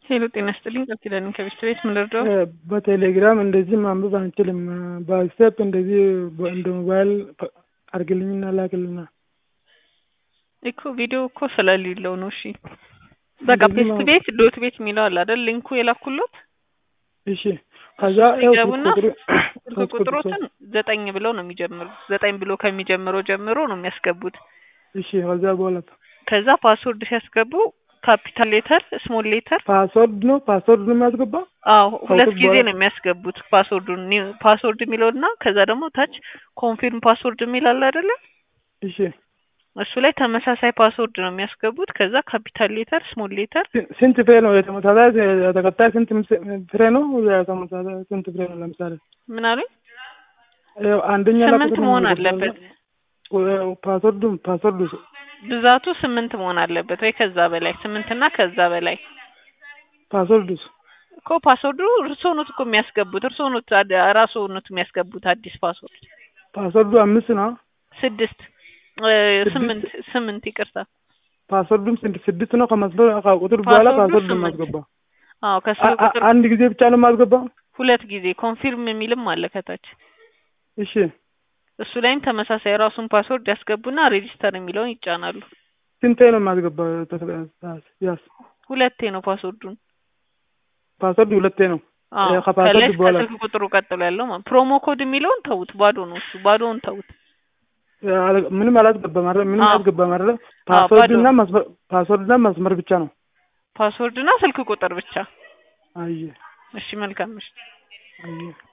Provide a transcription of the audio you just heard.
ሄሎ ጤና ይስጥልኝ ቃል ኪዳን ከቤት ቤት ምን ልርዳው? በቴሌግራም እንደዚህ ማንበብ አንችልም። በዋትስአፕ እንደዚህ እንደ ሞባይል አርግልኝና ላክልና እኮ ቪዲዮ እኮ ስለሌለው ነው። እሺ በቃ እንደዚህ ፔስት ነው። ቤት ዶት ቤት የሚለው አለ አይደል? ሊንኩ የላኩሎት እሺ ከዛ ያው ሲገቡና ቁጥሩ ስልክ ቁጥሮትን ዘጠኝ ብለው ነው የሚጀምሩት። ዘጠኝ ብሎ ከሚጀምረው ጀምሮ ነው የሚያስገቡት። እሺ ከዛ በኋላ ከዛ ፓስወርድ ሲያስገቡ ካፒታል ሌተር፣ ስሞል ሌተር ፓስወርድ ነው ፓስወርድ ነው የሚያስገባ አዎ ሁለት ከውስጥ ጊዜ በኋላ- ነው የሚያስገቡት ፓስወርዱን ኒው- ፓስወርድ የሚለው እና ከዛ ደግሞ ታች ኮንፊርም ፓስወርድ የሚል አለ አይደለ? እሺ እሱ ላይ ተመሳሳይ ፓስወርድ ነው የሚያስገቡት። ከዛ ካፒታል ሌተር፣ ስሞል ሌተር ስ- ስንት ፍሬ ነው የተመሳሳይ የተከታይ ስንት ምስ- ፍሬ ነው የተመሳሳይ ስንት ፍሬ ነው ለምሳሌ ምን አሉኝ? ያው አንደኛ ላይ ስምንት ቁጥር ነው መሆን የሚገባው። አለበት። ያው ፓስወርዱ ፓስወርዱ ብዛቱ ስምንት መሆን አለበት ወይ ከዛ በላይ ስምንት እና ከዛ በላይ ፓስወርዱስ እኮ ፓስወርዱ እርስዎ ኖት እኮ የሚያስገቡት እርስዎ ኖት አድ- ራስዎ ኖት የሚያስገቡት አዲስ ፓስወርድ ፓስወርዱ አምስት ነው ስድስት እ፣ ስድስት? ስምንት ስምንት ይቅርታ ፓስወርዱም ስድ- ስድስት ነው ከመስሎ ከቁጥር በኋላ ፓስወርዱ ፓስወርድ ስምንት። የማስገባ አዎ ከስልክ ቁጥር አንድ ጊዜ ብቻ ነው የማስገባ ሁለት ጊዜ ኮንፊርም የሚልም አለ ከታች እሺ እሱ ላይም ተመሳሳይ ራሱን ፓስወርድ ያስገቡና ሬጂስተር የሚለውን ይጫናሉ። ስንቴ ነው የማስገባ ያስ ሁለቴ ነው ፓስወርዱን። ፓስወርድ ሁለቴ ነው አዎ እ፣ ከፓስወርድ ከላይ በኋላ ከስልክ ቁጥሩ ቀጥሎ ያለው ማለት ፕሮሞ ኮድ የሚለውን ተውት፣ ባዶ ነው እሱ ባዶውን ተውት። ያለ- ምንም አላስገባም አይደል? ምንም አዎ። አላስገባም አይደል? አዎ፣ ፓስወርድና ባዶ። መስመር ፓስወርድና መስመር ብቻ ነው። ፓስወርድና ስልክ ቁጥር ብቻ። አየ እሺ መልካም እሺ አየ